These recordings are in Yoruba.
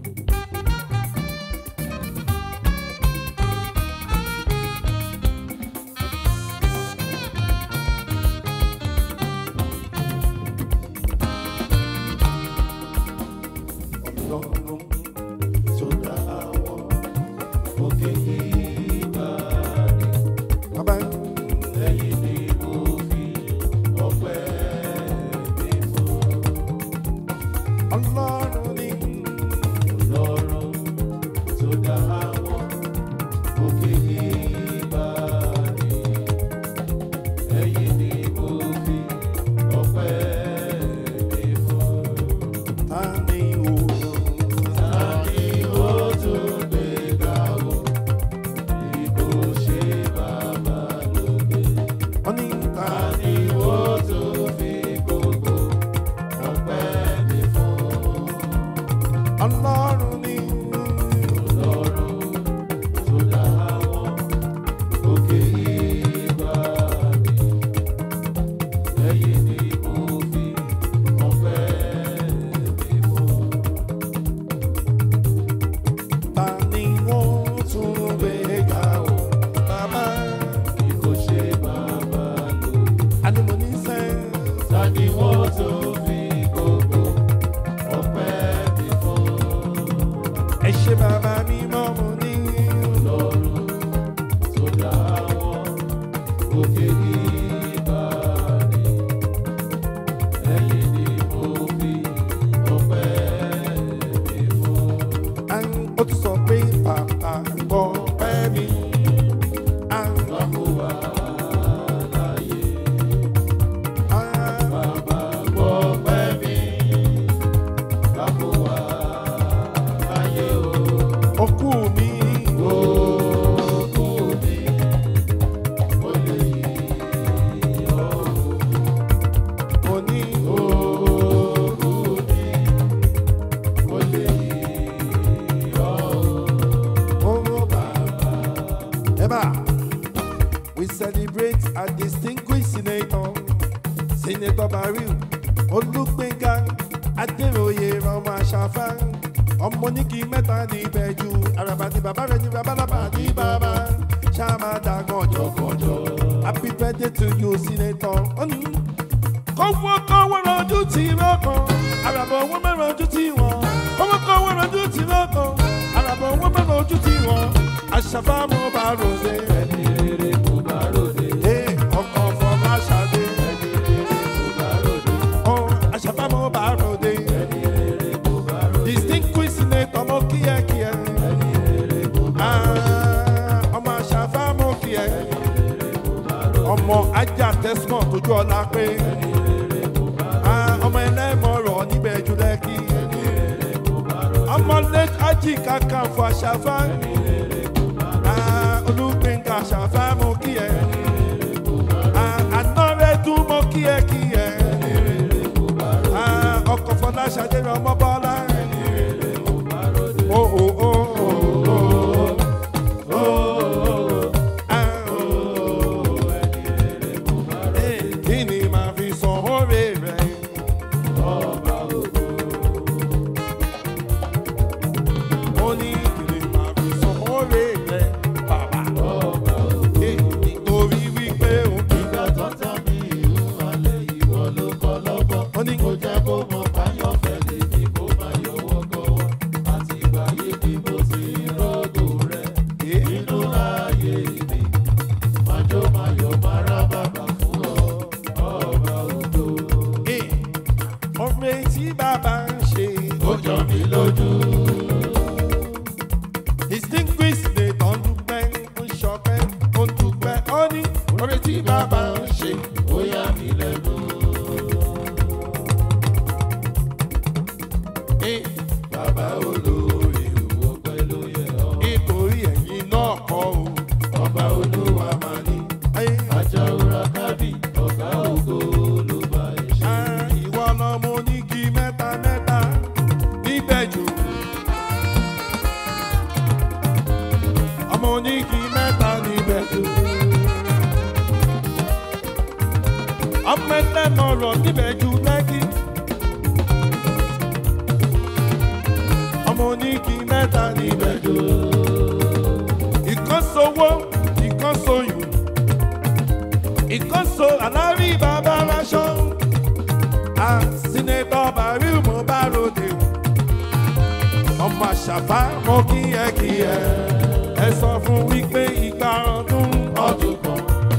Ọlọ́run tó dá àwọn òkè ìgbà rẹ̀. Bàbá ẹ̀yìn ni mo fi ọpẹ́ mi fún. Ọlọ́run ni Ọlọ́run tó dá àwọn òkè ìgbà rẹ̀. Ẹ̀yìn ni mo fi ọpẹ́ mi fún. Ta ni o? Ta ni o tún gbé ga o? Bí kò ṣe bàbá lókè. Wọ́n ní ta ni o tún fi gbogbo ọpẹ́ mi fún? Ọlọ́run ni Ọlọ́run tó dá àwọn òkè ìgbà mi. Ẹ̀yin ni mo fi ọpẹ́ mi fún. Ta ni wọ́n tún gbé ga o? Bàbá bí kò ṣe bàbá lò. Àdìmọ̀ ní sẹ́. Ta ni wọ́n tún fi gbogbo ọpẹ́ mi fún? Ẹ ṣe bàbá mi mọ́ mo ní. Ọlọ́run tó dá wọn òkè ìgbà ni. Ẹ̀yin ni mo fi ọpẹ́ mi fún ó tún sọ pé bàbá gbọ́ pẹ́ mi. Àgbàmú wà láyé. Bàbá gbọ́ pẹ́ mi. Àgbàmú wà láyé o. Okú mi. Okú mi. Mo lè yí ọ́. Mo ní okú mi. Mo lè yí ọ́. Oh, Baba. Eba, we celebrate a distinguished senator, Senator Baril Olúgbénga Adéroyè ọmọ Àṣàfà ọmọ oníkì mẹ́ta ní ìbẹ̀jú àràbà ní bàbá rẹ̀ ní babalaba ní bàbá ṣáàmàdà gànjọ́gànjọ́ happy birthday to you senator. kọ́wọ́ kọ́wọ́ rọjú tí lọ́kàn àràbà owó mẹ́rin ojú tí wọ́n kọ́wọ́ kọ́wọ́ rọjú tí lọ́kàn àràbà owó mẹ́rin ojú tí wọ́n àṣàfà mo bá ròde. ẹni rere mo bá ròde. ee ọkọ̀ fọlá ṣàdé. ẹni rere mo bá ròde. ọ àṣàfà mo bá ròde. ẹni rere mo bá ròde. distinguished senator mo kí ẹ kí ẹ. ẹni rere mo bá ròde. ọmọ àṣàfà mo kí ẹ. ẹni rere mo bá ròde. ọmọ ajá tẹsán tójú ọlá pé. ẹni rere mo bá ròde. ọmọ ẹlẹ́mọ̀rọ̀ níbẹ̀ jù lẹ́kì. ẹni rere mo bá ròde. ọmọ late ají kankan fún àṣàfà. ẹni rere mo bá ròde. olùgbẹ̀ngà àṣàfà mo kí ẹ. àná rẹ̀ dún mo kí ẹ kí ẹ. ọkọ̀ fọláṣadé rẹ̀ ọmọ bọ́lá. Oh, oh, oh, oh, oh. Ah, oh. Eh, kí ni màá fi san oore rẹ̀? Mo ní kí ni màá fi san oore rẹ̀, bàbá? Eh, nítorí wípé o Ìgbà tó tán ní ìlú alẹ́ ìwọ ló kọ́ lọ́gbọ́n. Ó ní Kò jẹ́ kó mọ báyọ̀ fẹ́lẹ̀ ní kó má yọwọ́ gọ́wọ́. Àti ìgbà yìí ni mo ti ròdò rẹ̀ nínú ayé mi. Májó máyọ̀ máa rá bàbá fún ọ, ọba òdo. Eh, ọ̀rẹ́ tí bàbá ń ṣe. Ó jọ mí lójú. distinguished lè tán dúpẹ́ ń ṣọpẹ́ ó dúpẹ́ ó ní ọ̀rẹ́ tí bàbá ń ṣe. Ó yà mí lẹ́nu. Eh, Bàbá olórí ìwọ pẹ̀lú yẹ ọ́. nítorí ẹ̀yin náà kọ́ o. Ọba olúwa máa ní. Eh, Ajá òra kábì, ọ̀gá ògo ló bá ẹ ṣe. ah, ìwọ lọmọ onígi mẹ́ta mẹ́ta níbẹ̀ jù. ọmọ onígi mẹ́ta níbẹ̀ jù. ọmọ ẹlẹ́mọ̀rọ̀ níbẹ̀ jù lẹ́kì. ọmọ oní oníkì mẹ́ta níbẹ̀ jò. ìkan sowó ìkan soyún ìkan so alárí bàbá aláṣọ. àsìnẹ́tọ̀ bàrí mo bá ròde o. ọmọ àṣàfà mo kí ẹ kí ẹ. ẹ sọ fún wípé ìgbà ọdún ọdún kan.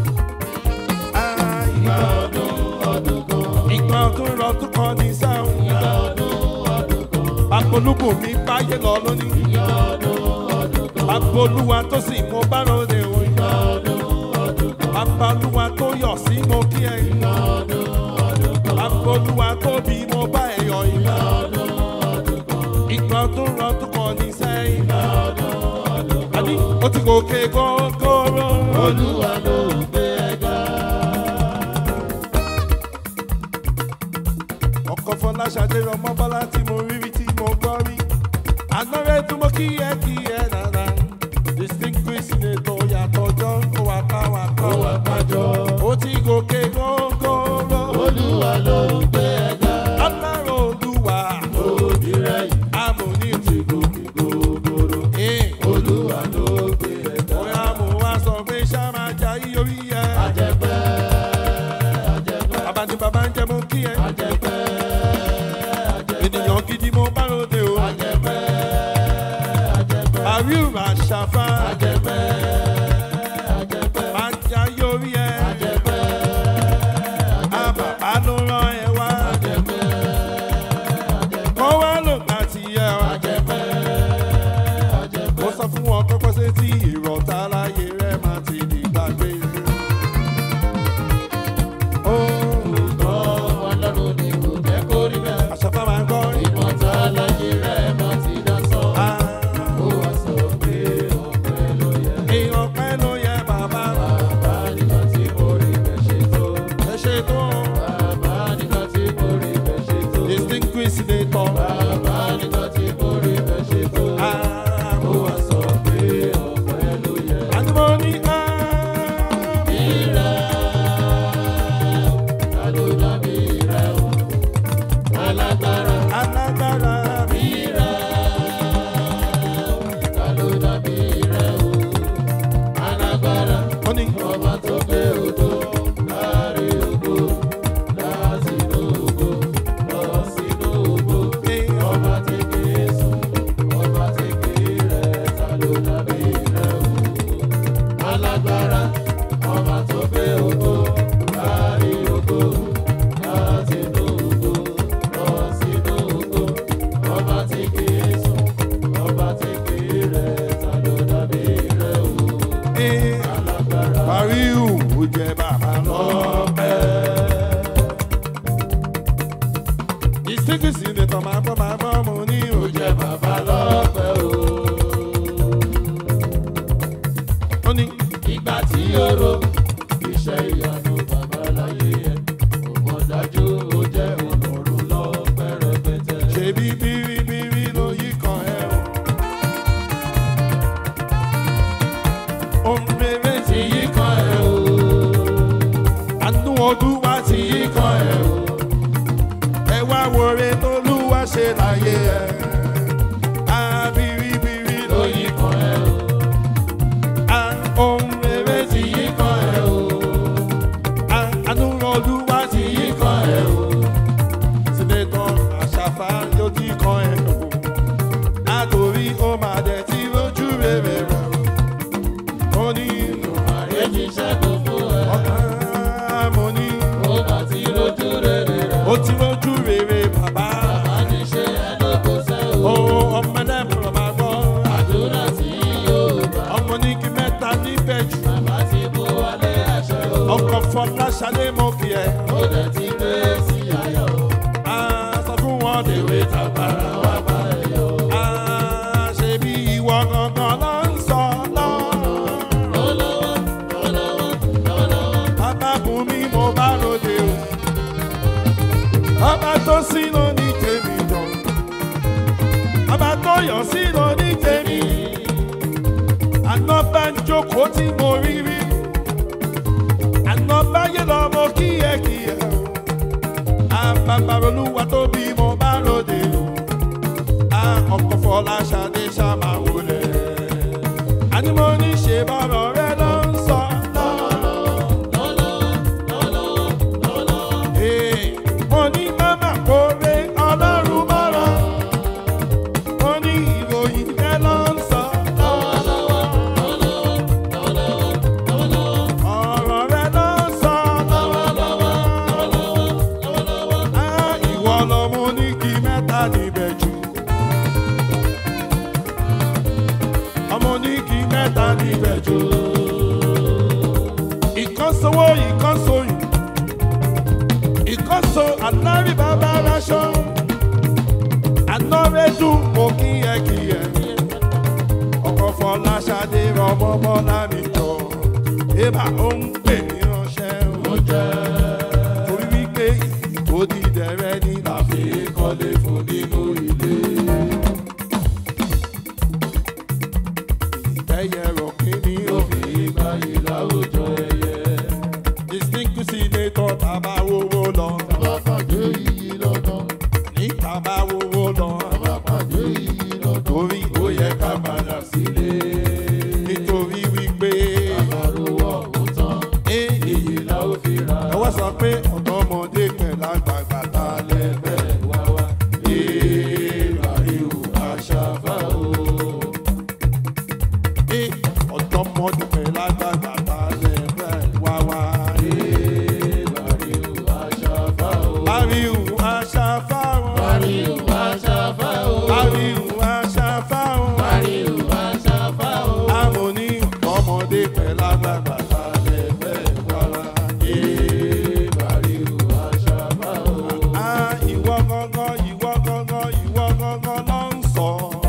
Ah, ìgbà ọdún ọdún kan. ìgbà ọdún ọdún kan ní sáwọn. ìgbà ọdún ọdún kan. apolúkù mi báyé lọ lónìí. ìgbà ọdún ọdún kan. apolúwa tó sì mo bá ròde o. ìgbà ọdún ọdún kan. apolúwa tó yọ̀ sí mo kí ẹ. ìgbà ọdún ọdún kan. apolúwa tó bí mo bá ẹ yọ. ìgbà ọdún ọdún kan. ìgbà ọdún ọdún kan ní sẹ́yìn. ìgbà ọdún ọdún kan. àní ó ti gòkè gógóró. olúwa ló ń gbé ẹ̀dá. ọkọ̀ fọláṣadé ọmọ bọ́lá tí mo rí rí tí mo gbọ́ rí. àgbọ̀nrẹ́ tí mo kí ẹ kí ẹ dáadáa. distinguished senator yàtọ̀ jọ kó wa ká wa ká wa kájọ. ó ti gòkè gógóró. olúwa ló ń gbé ẹ̀dá. ọlọ́run olúwa. òbí rẹ̀ yìí. amòní ti gòkè gógóró. olúwa ló gbé ẹ̀dá. bóyá mo wá sọ pé ṣá máa jà yí orí ẹ. àjẹpẹ́ àjẹpẹ́. bàbá ni bàbá ń jẹ mú kí ẹ. àjẹpẹ́ àjẹpẹ́. ènìyàn gidi mo bá ròde o. àjẹpẹ́ àjẹpẹ́. àríwá àṣàfà. àjẹpẹ́ àjẹpẹ́. máa jà yí orí ẹ. àjẹpẹ́ àjẹpẹ́. àbàbà ló rán ẹ wá. àjẹpẹ́ àjẹpẹ́. kọ́ wá ló gbà tiẹ̀ o. àjẹpẹ́ àjẹpẹ́. mo sọ fún wọn kọ́kọ́ sí tí ìrọ̀tà láyé rẹ̀ máa ti di gbàgbé. ó Ọlọ́run ni kò jẹ́ kó rí bẹ́ẹ̀. àṣàfà máa ń gbọ́ Ìmọ̀ta láyé rẹ̀ máa ti dá sọ. Ó wá sọ pé ọ̀pẹ ló yẹ. èèyàn pẹ́ ló yẹ bàbá Bàbá nígbà tí mo rí bẹ́ẹ̀ ṣe tó. ẹ ṣe tó Bàbá nígbà tí mo rí bẹ́ẹ̀ ṣe tó. distinguished senator. Bàbá nígbà tí mo rí bẹ́ẹ̀ ṣe tó. Ó wá sọ pé ọ̀pẹ ló yẹ. àdúgbò ní ká. Ìrẹ̀ ta ló dàbí rẹ̀ o? Alágbára alágbára bí ìrẹ̀ ta ló dàbí rẹ̀ o? Alágbára. wọ́n ní Ọba tó gbé odò láàrin ògo, látinú ògo, lọ sínú ògo. Ọba tí kìí sùn, ọba tí kìí rẹ̀, ta ló dàbí rẹ̀ o? Alágbára, ọba tó gbé odò láàrin ògo, látinú ògo, lọ sínú ògo. Ọba tí kìí sùn, ọba tí kìí rẹ̀, ta ló dàbí rẹ̀ o? Alágbára. pariu ó jẹ bàbá lọ́pẹ́. distinguished senator máa bọ́ máa bọ́ mo ní ó òjò. jẹ́ bàbá lọ́pẹ́ o. ó ní Ìgbà tí ó ro iṣẹ́ ìyanu bàbá láyé ẹ̀, ó mọ̀ dájú ó jẹ́ ọlọ́run lọ́pẹ́ rẹpẹtẹ. ṣebí bíríbírí ló yí kan ẹ o. ohun rere ti yí kan ẹ o. àánú olúwa ti yí kan ẹ o. ẹ wá wọre tolúwa ṣe láyé ẹ. a bíríbírí ló yí kan ẹ o. a ohun rere ti yí kan ẹ o. a àánú olúwa ti yí kan ẹ o sínétọ̀ àṣàfà yóò ti kan ẹ̀ lò. Àtòrí ó máa dẹ̀ tí lójú rere rẹ̀. Ó ní Àrẹ ti ṣẹ́gun fún ẹ, ọ̀gá mo ní ó bá ti lójú rere rẹ̀. ó ti lójú rere bàbá. Bàbá ti ṣe ẹlẹ́kọ̀ọ́sẹ́ o. Ó ọmọ ẹlẹ́mọ̀ máa gbọ́. Àdúrà tí yóò gbà. Ọmọ ní kí mẹ́ta níbẹ̀ jù. Bàbá ti mú wálé àṣẹ o. Ọkọ̀ Fọláṣadé mo kì ẹ́. Ó dẹ̀ ti gbé sí ayọ̀ o. Á sọ fún wọn dèwé Tàbára wá bá ẹ yọ. Á ṣe bí ìwọ gangan ló ń sọ lọ́rùn. Lọ́lọ́wọ́, lọ́lọ́wọ́, lọ́lọ́wọ́. Bàbá bùn mi mo bá ròde o. Bàbá tó sí ló ní tèmi jọ. Bàbá tó yọ̀ sí ló ní tèmi. Àná bá ń jókòó tí mo rí rí. Àná báyé lọ mo kíyẹ̀kíyẹ̀ o. Àbàbà olúwa tó bí mo bá ròde o. À ọkọ̀ fọ Fọláṣadé ṣàmà wọlé. Àní mo ní ṣe bọ́rọ̀ rẹ ló ń sọ. Ee, Mo ní mama kórè ọlọ́run mọ́rọ̀. Mo ní ìròyìn rẹ ló ń sọ. Ọ̀rọ̀ rẹ ló ń sọ lọ́wọ́lọ́wọ́. Á ìwọ lọmọ onígi mẹ́ta níbẹ̀ jù. Ọmọ onígi mẹ́ta níbẹ̀ jù. Ìkọ́sowó ìkọ́soyún. Ìkọ́so àlárí bàbá aráṣọ. Ànọ́rẹ́dùn mo kí ẹ kí ẹ. Ọkọ̀ Fọláṣadé rọmọ bọ́lá mi jọ. Ébà ó ń pè ní ránṣẹ́ oúnjẹ. Torí wípé òdìdẹrẹ́ ní làfi kọ́lé fún nínú ilé. Ìtẹ́yẹ rọ̀ kí ni ó fi gbáyé láwùjọ ẹyẹ. Distinguished senator bàbá wowó lọ. Ní bàbá wowó lọ. Torí ó yẹ ká padà sílé. Nítorí wípé. Eh, ẹ wá sọ pé ọ̀dọ́mọdé pẹ̀lú àgbààgbà ta lẹ́gbẹ̀ẹ́ wá wá. Èèrà ihò àṣàfà o. Eh, ọ̀dọ́mọdé pẹ̀lú àgbààgbà ta lẹ́gbẹ̀ẹ́ wá wá. Èèrà ihò àṣàfà o. Àríhù àṣàfà o. Àríhù àṣàfà o. Àríhù àṣàfà o. Àmọ̀ní ọmọdé pẹ̀lú àgbààgbà ta lẹ́gbẹ̀ẹ́ wá wá. Èèrà ihò àṣàfà o. Ah, ìwọ gangan, ìwọ gangan, ìwọ gangan ló ń sọ.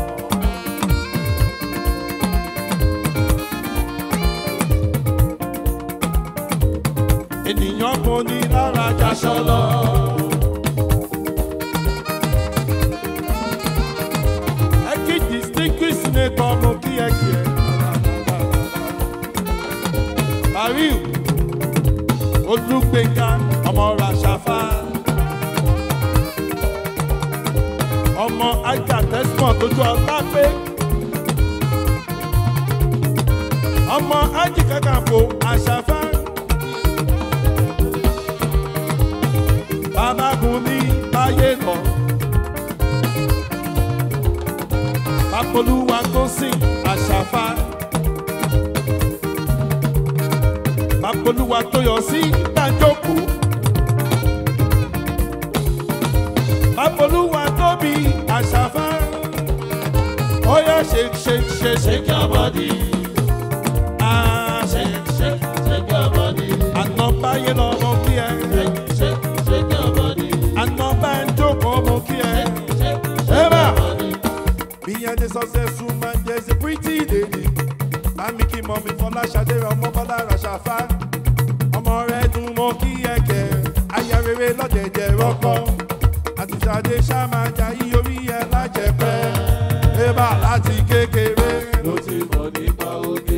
Ènìyàn kò ní lára jaṣọ lọ. Ẹ kí distinguished senator mo kí ẹ kí ẹ. Bàríù Olúgbénga ọmọ Ràṣàfà. Ọmọ Ajá Tẹ́símọ̀ tójú ọlá pé. Ọmọ Ájì Kàkàfò Àṣàfà. Bàbá Bùnmi Báyé lọ. Bàpolúwa tó sìn Àṣàfà. Bàpolúwa tó yọ sí Dájókòó. Bàpolúwa tó bí Àṣàfà. Ó yẹ shake shake shake shake your body. Ah, shake shake shake your body. Àná báyé lọ mọ kí ẹ. Shake shake your body. Àná bá ń jókòó mọ kí ẹ. Eba. Behind the successful man, there's a pretty lady. Mami kí mọ̀mí Fọláṣadé ọmọ Bọ́lá Ràṣàfà. Ọmọ rẹ̀ dùn mọ́ kí ẹ̀kẹ́. Aya rere lọ́dẹ̀dẹ̀ rọ́kọ́. Àtìṣàdé ṣàmájà yí orí ẹ̀ lájẹpẹ́. Eba láti kékeré. ló ti mọ̀ nípa oge.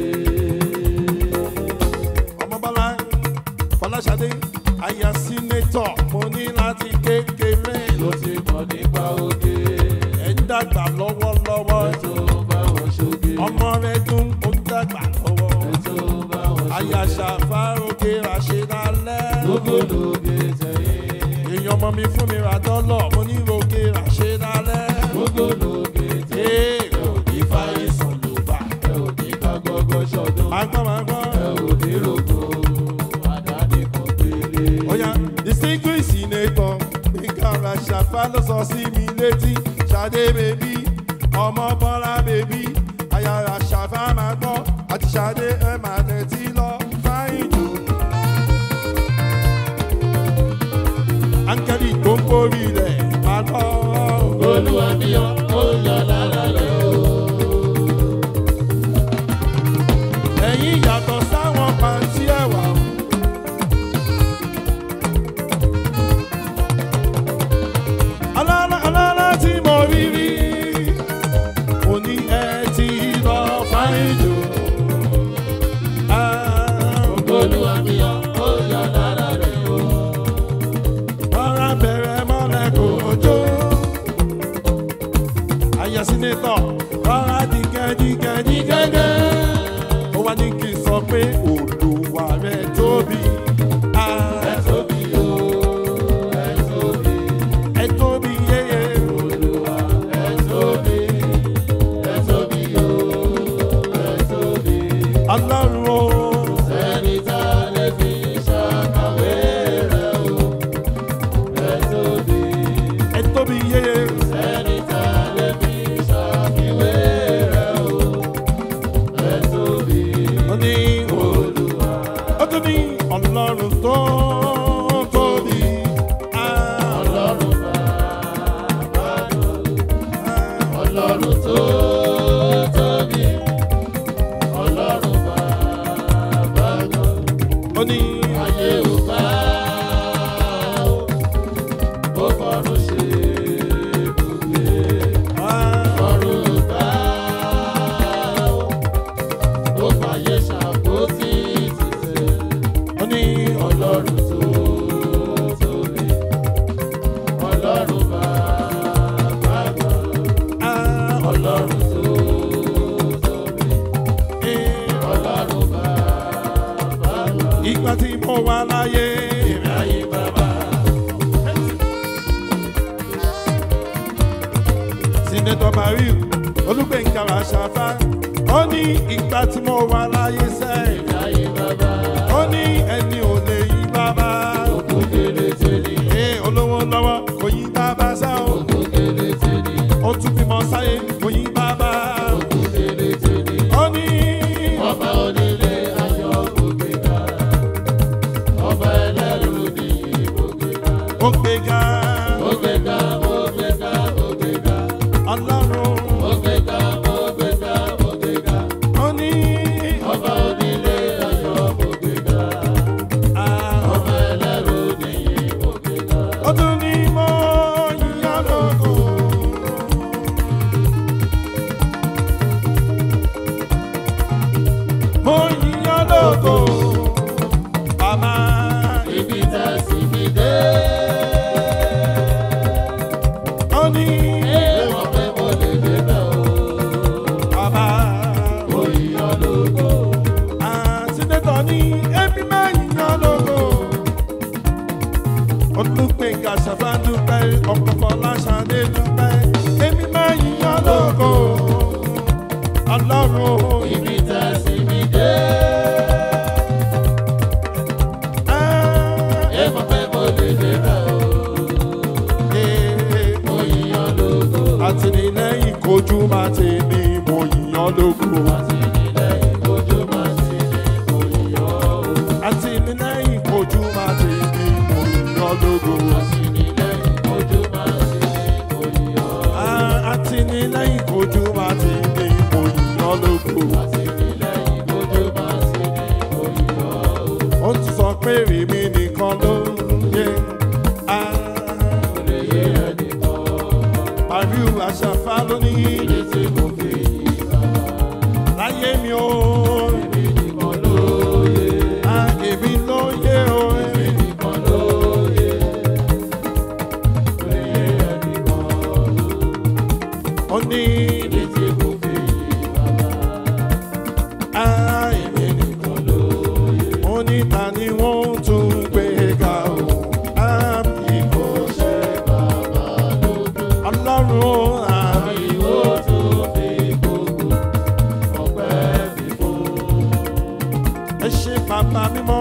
Ọmọ Bọ́lá Fọláṣadé. Aya sínétọ̀ mo ní láti kékeré. ló ti mọ̀ nípa oge. Ẹ̀ ń dàgbà lọ́wọ́lọ́wọ́. tó bá wọn ṣoge. Ọmọ rẹ̀ dùn ó ń dàgbà lọ́wọ́. tó bá wọn ṣoge. àyàṣà fárókè ràṣẹ́dálẹ́. gbogbológe tẹ̀yìn. èèyàn ọmọ mi fún mi ra dọ́lọ̀ mo ní ròkè ràṣẹ́dálẹ́. gbogbológe tẹ̀yìn. ee ò ní fàyè sùn ló bá. ẹ ò ní ká gbọ́gbọ́ ṣọdún. máa gbọ́ máa gbọ́. ẹ ò ní rògbò. àdáni kan gbélé. Oya distinguished senator Gbẹ̀ngà Ràṣàfà ló sọ sí mi létí Ṣadé bèbí ọmọ Bọ́lá bèbí àyà Ràṣàfà máa gbọ́ àti Ṣadé ẹ máa tẹ̀tí lọ fáyìn jù. Áńgẹ́lì tó ń kórì rẹ̀ máa lọ. olúwa mi ò ó yọ lára rẹ̀ o. Ẹ̀yin yàtọ̀ sáwọn pàǹtí ẹ̀wà. Alára alára tí mo rí rí, mo ní ẹ ti lọ fáyín jù. Ah, olúwa mi ò ó yọ lára rẹ̀ o. Rọra bẹ̀rẹ̀ mọ́lẹ̀ kò jó. Ayọ̀ sínétọ̀ wà láyé. ayé bàbá. Sinetọ Mariu Olúgbẹ̀ngà Àṣàfà. Ó ní ìgbà tí mo wà láyé sẹ́yìn. ayé bàbá. Ó ní ẹni ò lè yí bàbá. Òkú kéré tèlé. Ee olówó lọ́wọ́ kò yí bàbá sá o. Òkú kéré tèlé. Ó tún bímọ sáyé kò yí bàbá. Òkú kéré tèlé. Ó ní Ọba onílé ayọ̀ ògbéga. Ọba ẹlẹ́rù ní ògbéga. ó gbéga. Ògbéga, ògbéga, ògbéga. Ọlọ́run Ògbéga, ògbéga, ògbéga. ó ní. Ọba onílé ayọ̀ ògbéga. ah, Ọba ẹlẹ́rù ní ògbéga. Ó tún ní mo yíyan lógo. Mo yíyan lógo. Bàbá Ibi tẹ́ sí mi dé. ó ní Èèwọ̀ pé mo lè débẹ̀ o. bàbá Oyìnbó lógo. àtúndétọ̀ ní ẹbí máa yíyan lógo. Olùgbèǹgà ṣàfàdúpẹ́ ọ̀pọ̀pọ̀ láṣàdé dúpẹ́. Èmi máa yíyan lógo. Ọlọ́run Ibi tẹ́ sí mi dé. ah, Èèwọ̀ pé mo lè débẹ̀ o. eh, Oyìnbó lógo. àtìlẹ́yìn kojú máa ti ní mo yíyan lógo. Àtìlẹ́yìn ojú máa ti ní oyìnbó. àtìlẹ́yìn kojú máa ti ní mo yíyan lógo. Àtìlẹ́yìn ojú máa ti ní oyìnbó. Ah, àtìlẹ́yìn kojú máa ti ní mo yíyan lógo. Àtìlẹ́yìn ojú máa ti ní oyìnbó. ó ti sọ pé èmi nìkan ló ń yé. Ah, Lè yé ẹnìkan. Mariu Àṣàfà ló ní Ilé tí mo fi yí bàbá. láyé mi ó. Èmi nìkan lóye. Ah, èmi ló yé o. Èmi nìkan lóye. Lè yé ẹnìkan. ó ní Ilé tí mo fi yí bàbá. ah, èmi nìkan ó ní ta ni wọ́n tún gbé ga o. Ah, ìbò ṣe ọlọ́run àmì. Ìwọ tó fi gbogbo ọpẹ́ mi fún. ẹ ṣe bàbá mímọ́